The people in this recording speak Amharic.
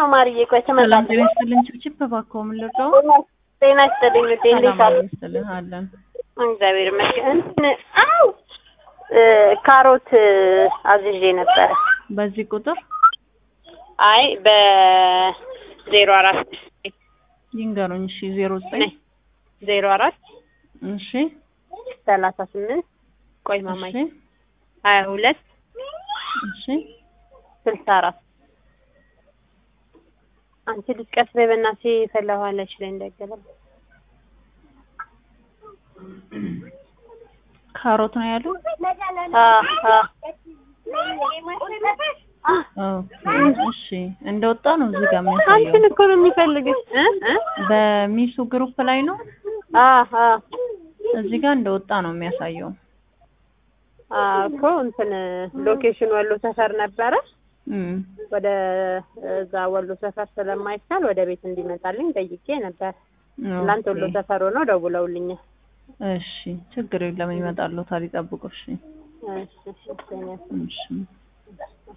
ነው ማርዬ። ቆይ ሰላም ጤና ትመጣለች። ይስጥልን። ችብችብ እባክዎ ምን ልርዳው? ጤና ይስጥልኝ ውዴ፣ እንዴት ሰላም አሉ? ይስጥልን አለን። እግዚአብሔር ይመስገን። እንትን አው እ ካሮት አዝዤ ነበረ። በዚህ ቁጥር አይ በዜሮ አራት ይንገሩኝ። እሺ ዜሮ ዘጠኝ ዜሮ አራት እሺ ሰላሳ ስምንት ቆይ ማማይ እሺ ሀያ ሁለት እሺ ስልሳ አራት አንቺ ልጅ ቀስ በይ በእናትሽ ፈላኋለች ላይ እንዳይገባል ካሮት ነው ያሉ። አ አ ኦኬ እሺ እንደወጣ ነው እዚህ ጋር የሚያሳየው። አንቺን እኮ ነው የሚፈልግሽ እ እ በሚሱ ግሩፕ ላይ ነው አ አ እዚህ ጋር እንደወጣ ነው የሚያሳየው። አ እኮ እንትን ሎኬሽን ወሎ ሰፈር ነበረ። እም ወደ እዛ ወሎ ሰፈር ስለማይቻል ወደ ቤት እንዲመጣልኝ ጠይቄ ነበር። ትናንት ወሎ ኦኬ። ሰፈር ሆነው ደውለውልኛል። እሺ ችግር የለም ይመጣሉ። ታዲያ ይጠብቁ። እሺ እሺ እሺ እሺ። እሺ